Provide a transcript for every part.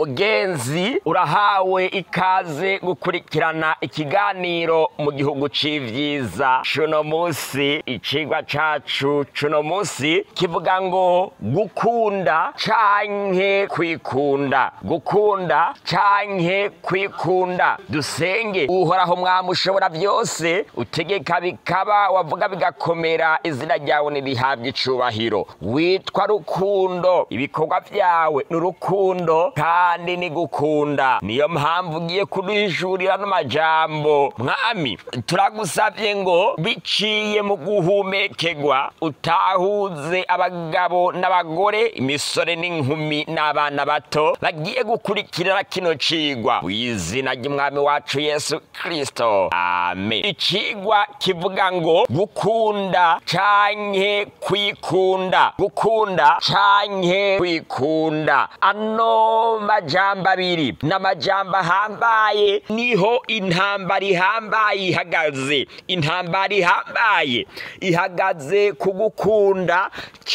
mugenzi urahawe ikaze gukurikirana ikiganiro mu gihugu c'ivyiza cuno musi icigwa cacu cuno musi kivuga ngo gukunda canke kwikunda gukunda canke kwikunda dusenge uhoraho mwami ushobora vyose utegeka bikaba wavuga bigakomera izina ryawe nirihabwa icubahiro witwa rukundo ibikorwa vyawe ni urukundo kandi ni gukunda niyo mpamvu ugiye kuduhishurira n'amajambo mwami turagusavye ngo biciye mu guhumekerwa utahuze abagabo n'abagore imisore n'inkumi n'abana bato bagiye gukurikirana kino cigwa w'izina ry'umwami wacu yesu kristo amen icigwa kivuga ngo gukunda canke kwikunda gukunda canke kwikunda ano majambo abiri n'amajambo ahambaye niho intambara ihambaye ihagaze intambara ihambaye ihagaze ku gukunda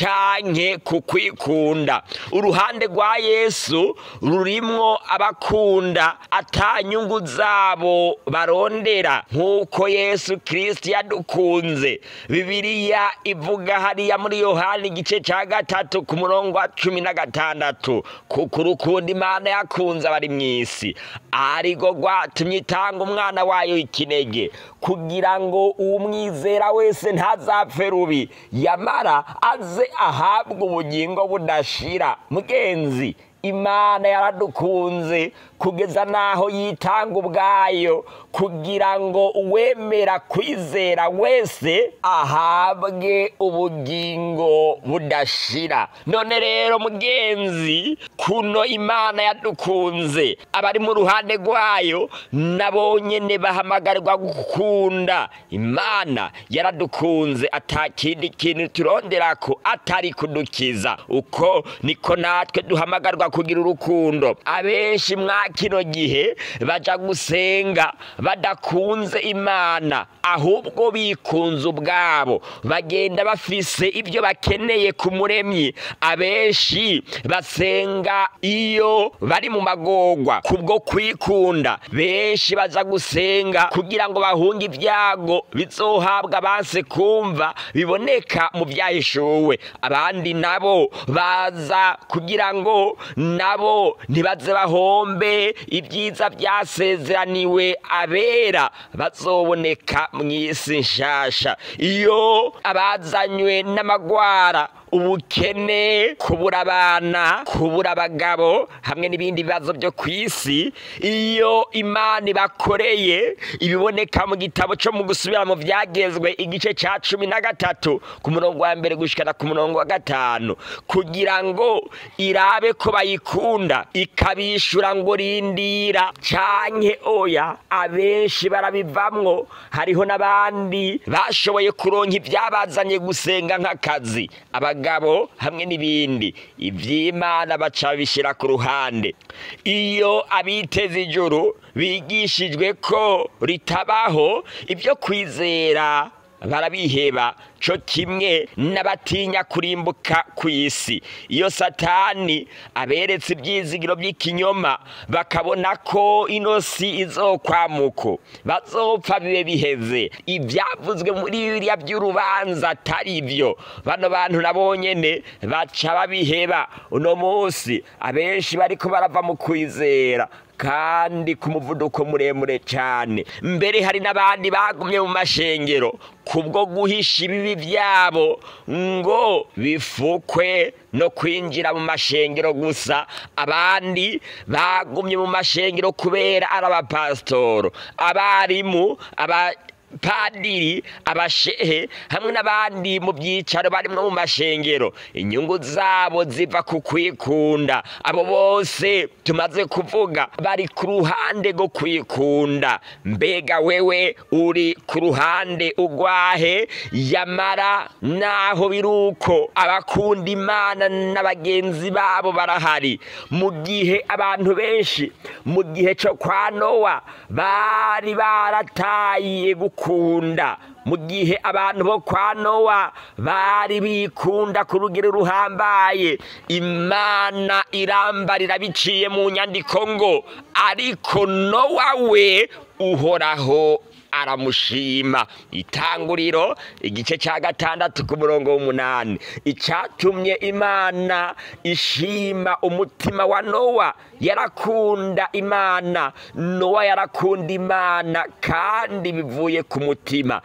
canke ku kwikunda uruhande rwa yesu rurimwo abakunda ata nyungu zabo barondera nk'uko yesu kristo yadukunze bibiliya ivuga hariya muri yohani igice ca gatatu ku murongo wa cumi na gatandatu kuko urukundo imana yakunze abari mw'isi arigo rwatumye itanga umwana wayo ikinege kugira ngo uwumwizera wese ntazapfe rubi yamara aze ahabwe ubugingo budashira mugenzi imana yaradukunze kugeza n'aho yitanga ubwayo kugira ngo uwemera kwizera wese ahabwe ubugingo budashira none rero mugenzi kuno imana yadukunze abari mu ruhande rwayo nabo nyene bahamagarirwa gukunda imana yaradukunze ata kindi kintu turonderako atari kudukiza uko niko natwe duhamagarwa kugira urukundo abenshi mwa kino gihe baja gusenga badakunze imana ahubwo bikunze ubwabo bagenda bafise ibyo bakeneye ku muremyi abenshi basenga iyo bari mu magorwa kubwo kwikunda benshi baza gusenga kugira ngo bahunge ibyago bizohabwa abanse kumva biboneka mu byahishuwe abandi nabo baza kugira ngo nabo ntibaze bahombe ibyiza byasezeraniwe abera bazoboneka mu isi nshasha iyo abazanywe n'amagwara ubukene kubura abana kubura abagabo hamwe n'ibindi bibazo byo ku isi iyo imana ibakoreye ibiboneka mu gitabo cyo mu gusubira mu byagezwe igice cya cumi na gatatu ku murongo wa mbere gushikana ku murongo wa gatanu kugira ngo irabe ko bayikunda ikabishura ngo rindira canke oya abenshi barabivamwo hariho n'abandi bashoboye kuronka ibyabazanye gusenga nk'akazi abagabo hamwe n'ibindi iby'imana baca bishyira ku ruhande iyo abiteze ijuru bigishijwe ko ritabaho ibyo kwizera barabiheba co kimwe n'abatinya kurimbuka ku isi iyo satani aberetse ibyizigiro by'ikinyoma bakabona ko ino si izokwamuko bazopfa bibe biheze ibyavuzwe muri biriya by'urubanza atari byo bano bantu nabo nyene baca babiheba uno munsi abenshi bariko barava mu kwizera kandi ku muvuduko muremure cyane mbere hari n'abandi bagumye mu mashengero kubwo guhisha ibibi byabo ngo bifukwe no kwinjira mu mashengero gusa abandi bagumye mu mashengero kubera ari abapasitoro abarimu aba padiri abashehe hamwe n'abandi mu byicaro barimwo mu mashengero inyungu zabo ziva ku kwikunda abo bose tumaze kuvuga bari ku ruhande rwo kwikunda mbega wewe uri ku ruhande ugwahe yamara naho biri uko abakunda imana na bagenzi babo barahari mu gihe abantu benshi mu gihe cyo kwa nowa bari barataye gukunda mu gihe abantu bo kwa nowa bari bikunda ku rugero ruhambaye imana irambarira biciye mu nyandiko ngo ariko nowa we uhoraho aramushima itanguriro igice cya gatandatu ku murongo w'umunani icyatumye imana ishima umutima wa nowa yarakunda imana nowa yarakunda imana kandi bivuye ku mutima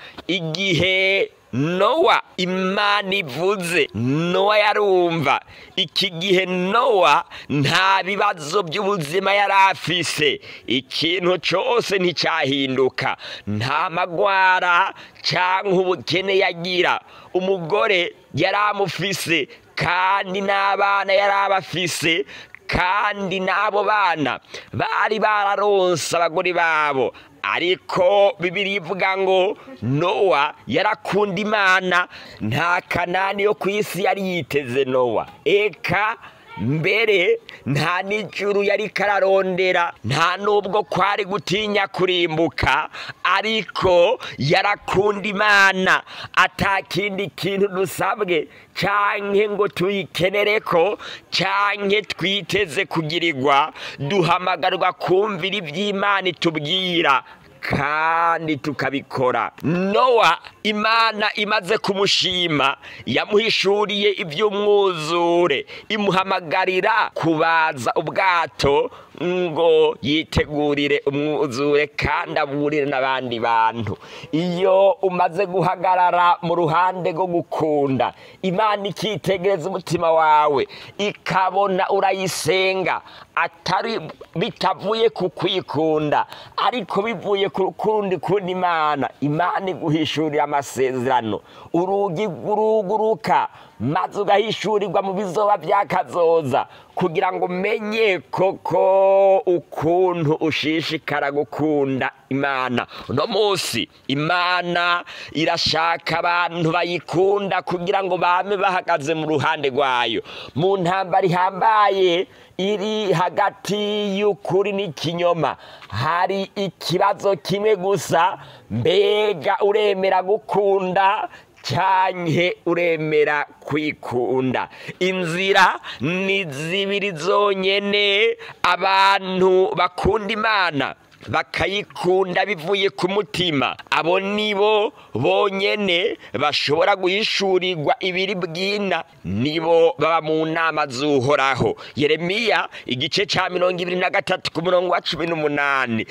igihe nowa imana ivuze nowa yarumva iki gihe nowa nta bibazo by'ubuzima yari afise ikintu cyose nticyahinduka nta magwara cyangwa ubukene yagira umugore yari amufise kandi n'abana yari abafise kandi n'abo bana bari bararonse abagore babo ariko bibiri ivuga ngo nowa yarakunda imana nta kanani yo ku isi yari yiteze nowa eka mbere nta n'ijuru yari kararondera nta n'ubwo kwari gutinya kurimbuka ariko yarakunda imana atakindi kintu dusabwe canke ngo tuyikenere ko canke twiteze kugirirwa duhamagarwa kumvira iby'imana itubwira kandi tukabikora nowa imana imaze kumushima yamuhishuriye iby'umwuzure imuhamagarira kubaza ubwato ngo yitegurire umwuzure kandi aburire n'abandi bantu iyo umaze guhagarara mu ruhande rwo gukunda imana ikitegereza umutima wawe ikabona urayisenga atari bitavuye ku kwikunda ariko bivuye ku kundi kundi imana imana iguhishurira amasezerano urugi ruguruka maze ugahishurirwa mu bizoba byakazoza kugira ngo umenye koko ukuntu ushishikara gukunda imana uno munsi imana irashaka abantu bayikunda kugira ngo bame bahagaze mu ruhande rwayo mu ntambara ihambaye iri hagati y'ukuri n'ikinyoma hari ikibazo kimwe gusa mbega uremera gukunda cyanke uremera kwikunda inzira ni zibiri zonyene abantu bakunda imana bakayikunda bivuye ku mutima abo nibo bonyene bashobora guhishurirwa ibiri bwina nibo baba mu nama z'uhoraho yeremiya igice cya mirongo ibiri na gatatu ku murongo wa cumi n'umunani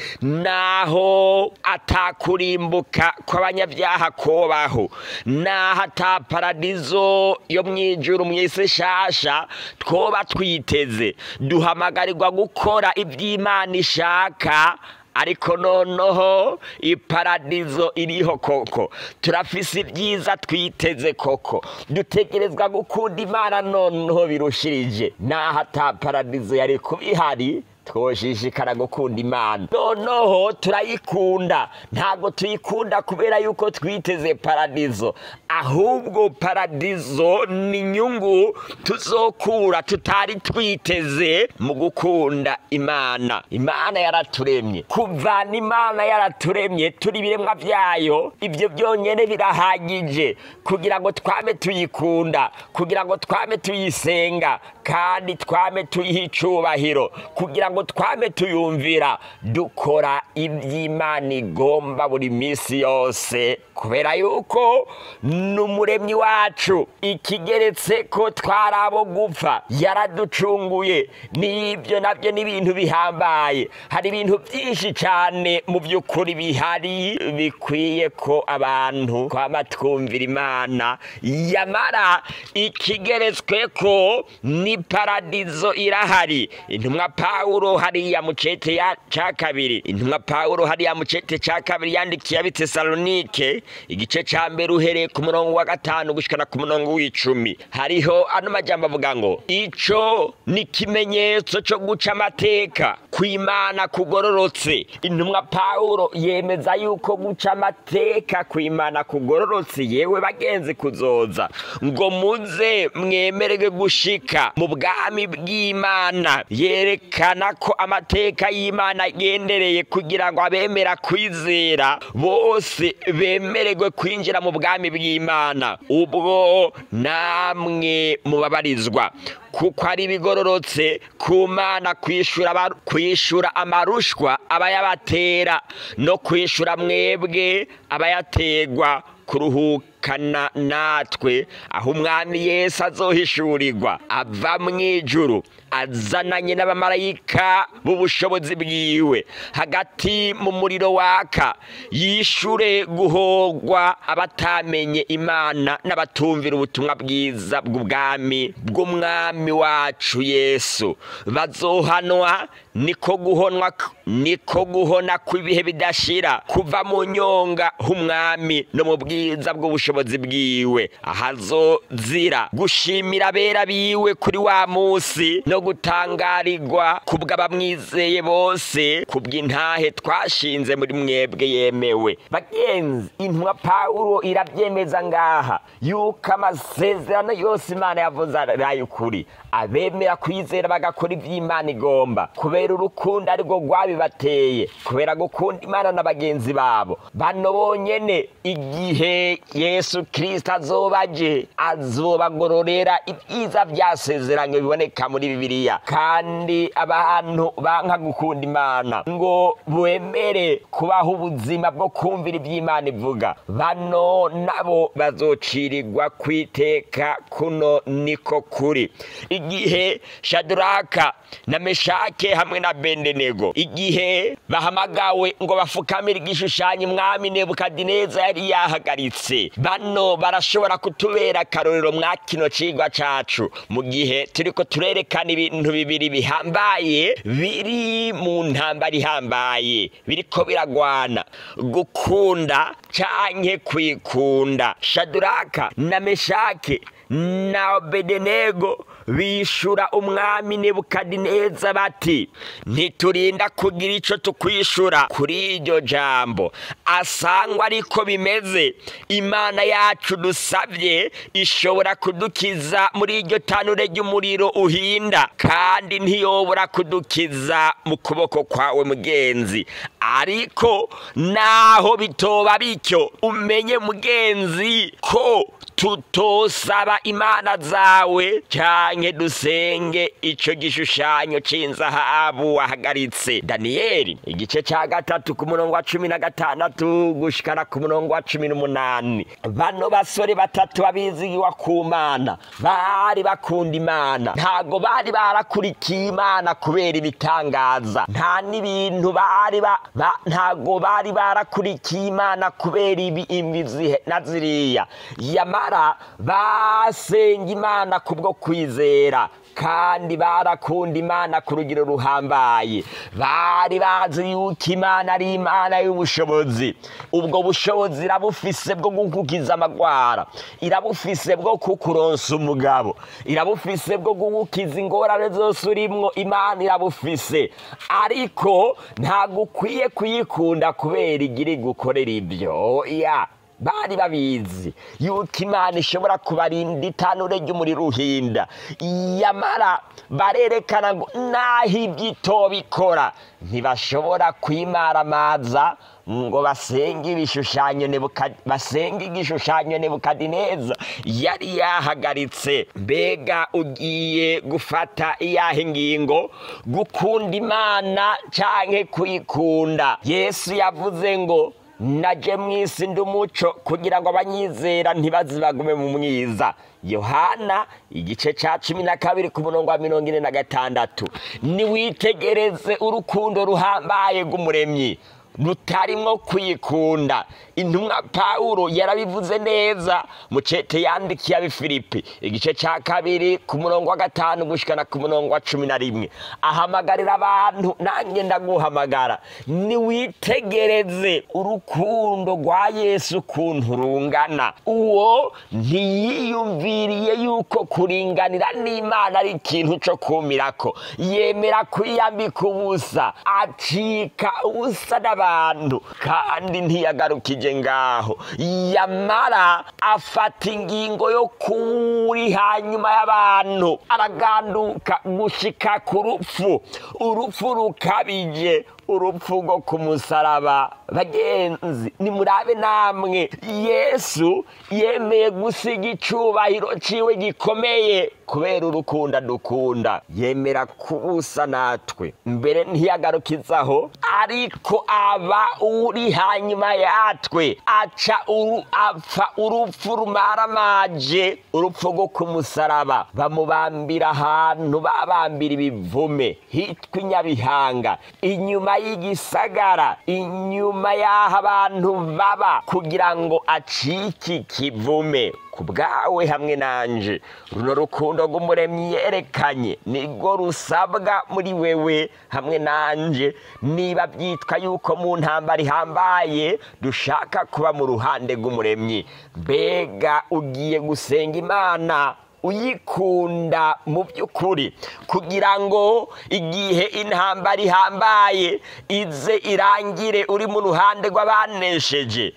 naho atakurimbuka kw'abanyabyaha kobaho naho ataparadizo yo mu ijuru mu isi shasha twoba twiteze duhamagarirwa gukora iby'imana ishaka ariko noneho iparadizo iriho koko turafise ibyiza twiteze koko dutegerezwa gukunda imana noneho birushirije naho ata paradizo yari kuba ihari twoshishikara gukunda imana noneho turayikunda ntabwo tuyikunda kubera yuko twiteze paradizo ahubwo paradizo ni inyungu tuzokura tutari twiteze mu gukunda imana imana yaraturemye kuvana imana yaraturemye turi ibiremwa byayo ibyo byonyine birahagije kugira ngo twame tuyikunda kugira ngo twame tuyisenga kandi twame tuyiha icubahiro kugira ngo twame tuyumvira dukora iby'imana igomba buri minsi yose kubera yuko ni umuremyi wacu ikigeretse ko twari abo gupfa yaraducunguye n'ibyo nabyo ni ibintu bihambaye hari ibintu byinshi cyane mu by'ukuri bihari bikwiye ko abantu twaba twumvira imana yamara ikigeretswe ko ni paradizo irahari intumwa pawulo hariya mu cete cya kabiri intumwa pawulo hariya mu cete cya kabiri yandikiye abitesalonike igice cya mbere uhereye ku murongo wa gatanu gushyikana ku murongo w'icumi hariho ano majyamba avuga ngo icyo ni ikimenyetso cyo guca amateka ku imana kugororotse intumwa pawulo yemeza yuko guca amateka ku imana kugororotse yewe bagenzi kuzoza ngo muze mwemererwe gushika mu bwami bw'imana yerekana ko amateka y'imana agendereye kugira ngo abemera kwizera bose bemererwe kwinjira mu bwami bw'imana ubwo namwe mubabarizwa kuko ari bigororotse ku mana kwishura amarushwa abayabatera no kwishura mwebwe abayategwa kuruhukana natwe aho umwami yesu azohishurirwa ava mu ijuru azananye n'abamarayika b'ubushobozi bwiwe hagati mu muriro waka yishure guhogwa abatamenye imana n'abatumvira ubutumwa bwiza bw'ubwami bw'umwami wacu yesu bazohanwa niko guhonwa niko guhona kw'ibihe bidashira kuva mu nyonga h'umwami no mu bwiza bw'ubushobozi bwiwe ahazozira gushimira abera biwe kuri wa munsi no gutangarirwa kubw'abamwizeye bose kubw'intahe twashinze muri mwebwe yemewe bagenzi intumwa pawulo irabyemeza ngaha yuko amasezerano yose imana yavuze ari ukuri abemera kwizera bagakora iby'imana igomba kubera urukundo arirwo rwabibateye kubera gukunda imana na bagenzi babo bano bonyene igihe yesu kirisita azoba aje azobagororera ibyiza byasezeranye biboneka muri bibiliya kandi abantu banka gukunda imana ngo bemere kubaho ubuzima bwo kumvira iby'imana ivuga bano nabo bazocirirwa kwiteka kuno niko kuri igihe shaduraka na meshake hamwe na bendenego igihe bahamagawe ngo bafukamire igishushanyo umwami nebukadineza yari yahagaritse bano barashobora kutubera akarorero mwa kino cigwa cacu mu gihe turiko turerekana ibintu bibiri bihambaye biri mu ntambara ihambaye biriko biragwana gukunda canke kwikunda shaduraka na meshake na bedenego bishura umwami nebukadineza bati ntiturinda kugira ico tukwishura kuri iryo jambo asangwa ariko bimeze imana yacu dusabye ishobora kudukiza muri iryo tanure ry'umuriro uhinda kandi ntiyobora kudukiza mu kuboko kwawe mugenzi ariko naho bitoba bityo umenye mugenzi ko tutosaba imana zawe canke dusenge ico gishushanyo c'inzahabu wahagaritse daniyeli igice ca gatatu ku murongo wa cumi na gatandatu gushikana ku murongo wa cumi n'umunani bano basore batatu babizigiwa ku mana bari bakunda imana ntago bari barakurikiye imana kubera ibitangaza nta n'ibintu bari ba, ba ntago bari barakurikiye imana kubera ibi imbizi na ziriya yamara basenga imana kubwo kwizera kandi barakunda imana ku rugero ruhambaye bari bazi yuko imana ari imana y'ubushobozi ubwo bushobozi irabufise bwo gukukiza amagwara irabufise bwo kukuronsa umugabo irabufise bwo gukukiza ingorane zose urimwo imana irabufise ariko ntabwo ukwiye kuyikunda kubera igira igukorera ibyo ya bari babizi yuko imana ishobora kubarinda itanure ry'umuriro uhinda yamara barerekana ngo naho ibyo bikora ntibashobora kwimaramaza ngo basenge ibishushanyo basenge igishushanyo nebukadineza yari yahagaritse mbega ugiye gufata iyahe ngingo gukunda imana canke kuyikunda yesu yavuze ngo naje mu isi ndi umuco kugira ngo abanyizera ntibazibagume mu mwiza yohana igice cya cumi na kabiri ku murongo wa mirongo ine na gatandatu niwitegereze urukundo ruhambaye rw'umuremyi rutarimwo kwikunda intumwa pawulo yarabivuze neza mu cete yandikiye abifilipi igice cya kabiri ku murongo wa gatanu gushikana ku murongo wa cumi na rimwe ahamagarira abantu nanjye ndaguhamagara niwitegereze urukundo rwa yesu ukuntu rungana uwo ntiyiyumviriye yuko kuringanira n'imana ari ikintu cyo kumirako yemera kwiyambika ubusa acika ubusa n'abandi y'abantu kandi ntiyagarukije ngaho yamara afata ingingo yo kuri hanyuma y'abantu araganduka gushika ku rupfu urupfu rukabije urupfu rwo ku musaraba bagenzi nimurabe namwe yesu yemeye gusiga icubahiro ciwe gikomeye kubera urukunda dukunda yemera kubusa natwe mbere ntiyagarukizaho ariko aba uri hanyuma yatwe aca uru apfa urupfu rumaramaje urupfu rwo ku musaraba bamubambira ahantu babambira ibivume hitwa inyabihanga inyuma y'igisagara inyuma y'aho abantu baba kugira ngo acike ikivume ku bwawe hamwe nanje runo rukundo rw'umuremyi yerekanye nirwo rusabwa muri wewe hamwe nanje niba byitwa yuko mu ntambara ihambaye dushaka kuba mu ruhande rw'umuremyi mbega ugiye gusenga imana uyikunda mu by'ukuri kugira ngo igihe intambara ihambaye ize irangire uri mu ruhande rw'abanesheje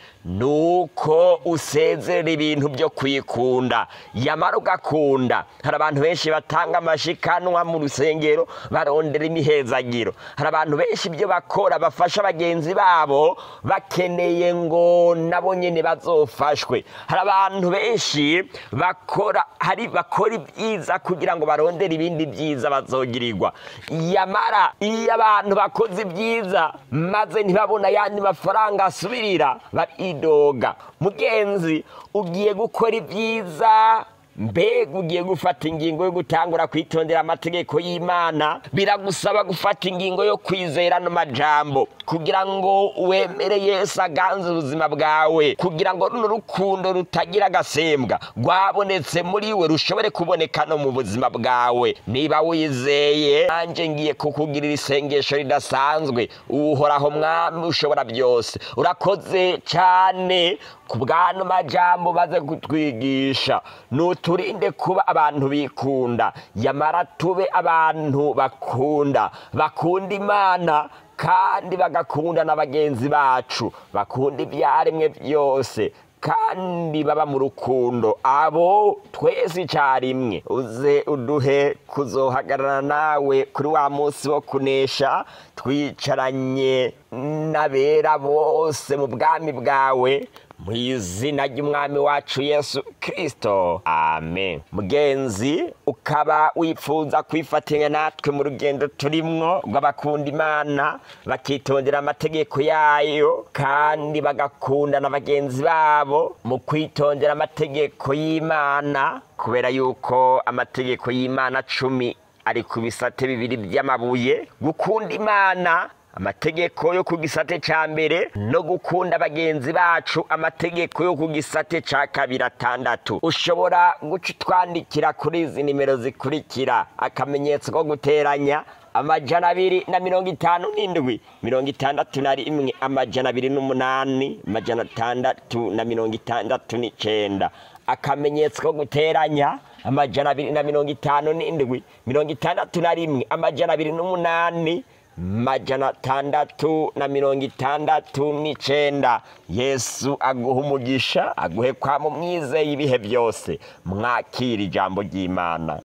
nuko usezera ibintu byo kwikunda yamara ugakunda hari abantu benshi batanga amashikanwa mu rusengero barondera imihezagiro hari abantu benshi ibyo bakora bafasha bagenzi babo bakeneye ngo nabo nyine bazofashwe hari abantu benshi bakora hari bakora ibyiza kugira ngo barondere ibindi byiza bazogirirwa yamara iyo abantu bakoze ibyiza maze ntibabona ayandi mafaranga asubirira baridoga mugenzi ugiye gukora ibyiza mbega ugiye gufata ingingo yo gutangura kwitondera amategeko y'imana biragusaba gufata ingingo yo kwizera no majambo kugira ngo wemere yesu aganze ubuzima bwawe kugira ngo runo rukundo rutagira agasembwa rwabonetse muri we rushobore kuboneka no mu buzima bwawe niba wizeye nanjye ngiye kukugirira isengesho ridasanzwe uhoraho mwami ushobora byose urakoze cyane ku bwano majambo baze kutwigisha nuturinde kuba abantu bikunda yamara tube abantu bakunda bakunda imana kandi bagakunda na bagenzi bacu bakunda ibyaremwe byose kandi baba mu rukundo abo twese icyarimwe uze uduhe kuzohagarara nawe kuri wa munsi wo kunesha twicaranye n'abera bose mu bwami bwawe mu izina ry'umwami wacu yesu kirisito amen mugenzi ukaba wifuza kwifatanya natwe mu rugendo turimwo rw'abakunda imana bakitondera amategeko yayo kandi bagakunda na bagenzi babo mu kwitondera amategeko y'imana kubera yuko amategeko y'imana cumi ari ku bisate bibiri by'amabuye gukunda imana amategeko yo ku gisate cya mbere no gukunda bagenzi bacu amategeko yo ku gisate cya kabiri atandatu ushobora guca utwandikira kuri izi nimero zikurikira akamenyetso ko guteranya amajana abiri na mirongo itanu n'indwi mirongo itandatu na rimwe amajana abiri n'umunani amajana atandatu na mirongo itandatu n'icyenda akamenyetso ko guteranya amajana abiri na mirongo itanu n'indwi mirongo itandatu na rimwe amajana abiri n'umunani majana atandatu na mirongo itandatu n'icenda yesu aguha umugisha aguhe kwa mu mwizeye ibihe byose mwakira ijambo ry'imana